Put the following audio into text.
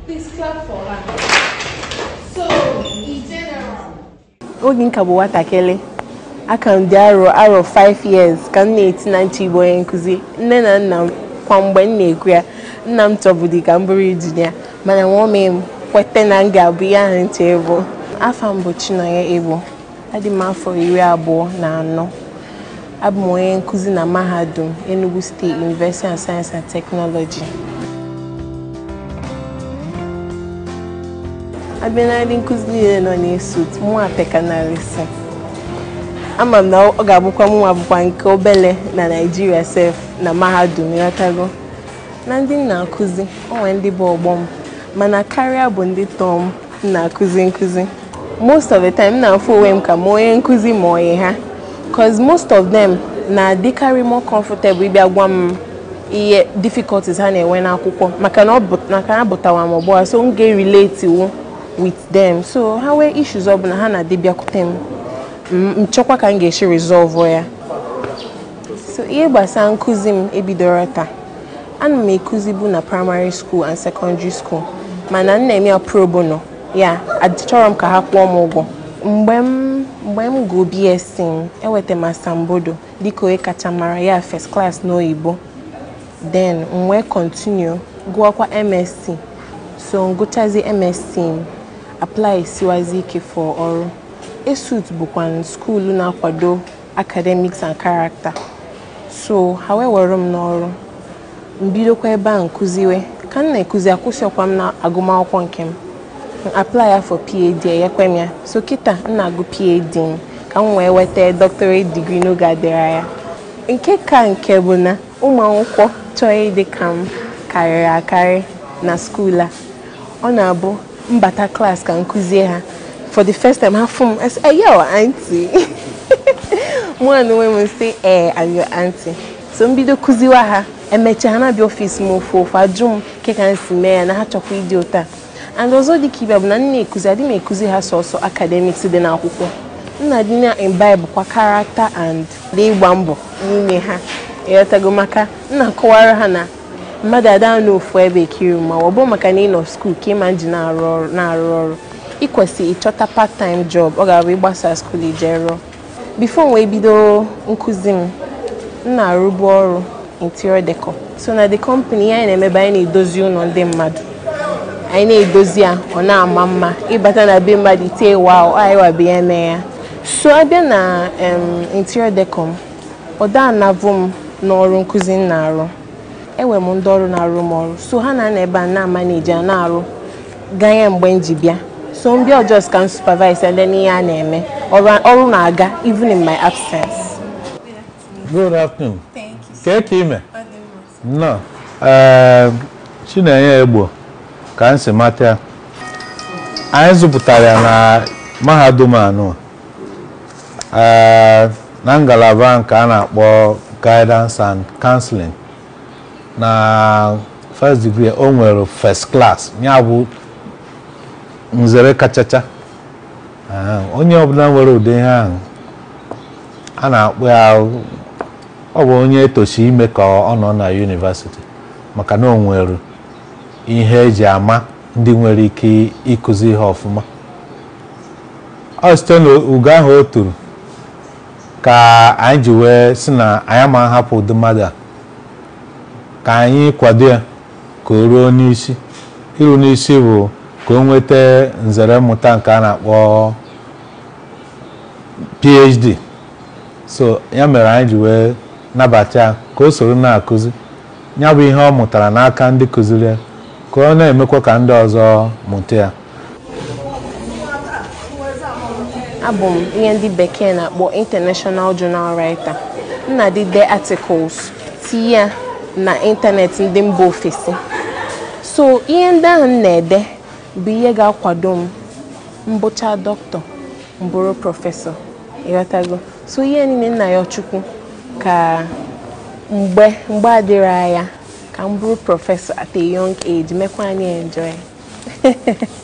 Please clap for her. So, in general, oge nka bụ nwatakịrị aka m dị arọ arọ 5 years ka m na-eti na nche igbo onye nkụzi nne na nna m kwa mgbe m na-ekwu ya nna m chọbụdị ka m bụrụ injinia mana nwome m kweta na m ga-abụ ihe ahụ nche bụ afọ m bụ Chinonye Egbo adị m afọ iri abụọ na anọ abụ m onye nkụzi na mahadum Enugu State University of Science and Technology abịa na ndị nkụzi niile nọ n'esut mụnwa pekanarịsị ama m na ọ ga-abụkwa mụnwa bụkwa nke obele na naijiria sef na mahadum ịghọtago na ndị m na-akụzi onwe ndị bụ ọgbọ m mana karịa bụ ndị tọọ m m na-akụzi nkụzi most of the time m na-afụ onwe m ka m onye nkụzi ma ọyị ha cause most of them na-adịkarị more comfortable ịbịa gwa m ihe difficulties ha na-enwe n'akwụkwọ maka na ọ bụ maka na abụtawa m ọgbọ so m ga-relate wu with them so ha nwee issues ọbụla ha na-adị bịakwute m m m chọkwa ka m ga-esi resolve ya so ihe gbasara nkụzi m ebidoro taa ana m ekuzibu na primary school and secondary school mana m na-eme ya pro bono ya achọrọ m ka ha kwụọ m ụgwọ mgbe m mgbe m gụọ BSc m enweta m asambodo dịka onye kacha mara ya first class n'oyibo then m wee continue gụọkwa MSc so m gụchazi MSc m apply siwazi ike for ọrụ esut bụkwa skuulu na-akwado academics and character so ha wee were m n'ọrụ m bidokwa ebe a nkụziwe ka m na-ekuzi akwụsịkwa m na agụmakwụkwọ nke m m apply ya for PhD enyekwe m ya so kịta m na-agụ PhD m ka m wee weta doctorate degree n'oge adịrị anya nke ka nke bụ na ụmụ akwụkwọ chọọ ịdị ka m karịrị akarị na skuul a ọ na-abụ mbata klaasị ka m kụzie ha for the first time ha fụ m asị hey yo aunty mụ na onwe m sị ee I'm your aunty so m bido kụziwa ha emechaa ha na-abịa ọfịs m ofu ofu ajụ m nke ka m si mee ya na ha chọkwa ịdị ụta and ọzọ dị ka ibe bụ na m na-ekuzi adị m ekuzi ha sọsọ academics dị n'akwụkwọ m na-adị na imbibe kwa character and dị ịgba mbọ n'ime ha ịghọtago maka m na-akọwara ha na mmadụ ada n'ofu ebe ekiri ma ọ bụ maka na ị nọ skuul ka ịma nji na-arụ ọrụ na-arụ ọrụ ịkwesị ịchọta part time job ọ ga-abụ ịgbasa skuul ije rụọ bifo m wee bido nkụzi m m na-arụbu ọrụ interior decor so na the company ihe anyị na-emebe anyị na-edozi ụlọ ndị mmadụ anyị na-edozi ya ọ na-ama mma ịbata na be mmadụ itie wa anyị wabe ya mee ya so abịa na em, interior decor m ọ da anavụ m n'ọrụ nkụzi m na-arụ enwere m ndị ọrụ na-arụ m ọrụ so ha na-anọ ebe a na-amaneji a na-arụ ganye mgbe m ji bịa so m bịa just ka m supervise and then ihe a na-eme ọrụ ọrụ na-aga even in my absence Good afternoon. thank you. Kee ka ime? Ọ dị mma. Nnọọ. Ee, Chinenye Egbo ka m si mata ya. Anyị zụpụtara ya na mahadum anọ. Ee, na ngalaba nke a na-akpọ guidance and counseling. Na first degree o nwere first class ya bụ nzere kachacha. Ee, Onye ọbụla nwere ụdị ihe ahụ a na-akpọ ya ọ bụ onye etochi ime ka ọ nọ na yunivasiti maka na o nwere ihe eji ama ndị nwere ike ịkụzi ihe ọfụma ọ site n'ugo ahụ o toro ka anyị ji wee sị na anyị ma hapụ ụdị mmadụ a ka anyị kwado ya ka o ruo n'isi iru n'isi bụ ka o nweta nzere mmụta nke a na-akpọ PhD so ya mere anyị ji wee nabata ya ka o soro na-akụzi ya bụ ihe ọ mụtara n'aka ndị kụziri ya ka ọ na-emekwa ka ndị ọzọ mụta ya abụ m ihe ndị bekee na-akpọ international journal writer m na-adịde articles tinye ya na ịntanetị ndị mba ofesi so ihe ndị ahụ m na-ede bụ ihe ga-akwado m mbụcha dọkịta mbụrụ prọfesọ ịghọtago so ihe niile nna ya chukwu ka mgbe mgbe adịrị anya ka m bụrụ prọfesọ at a young age mekwa anyị enjoy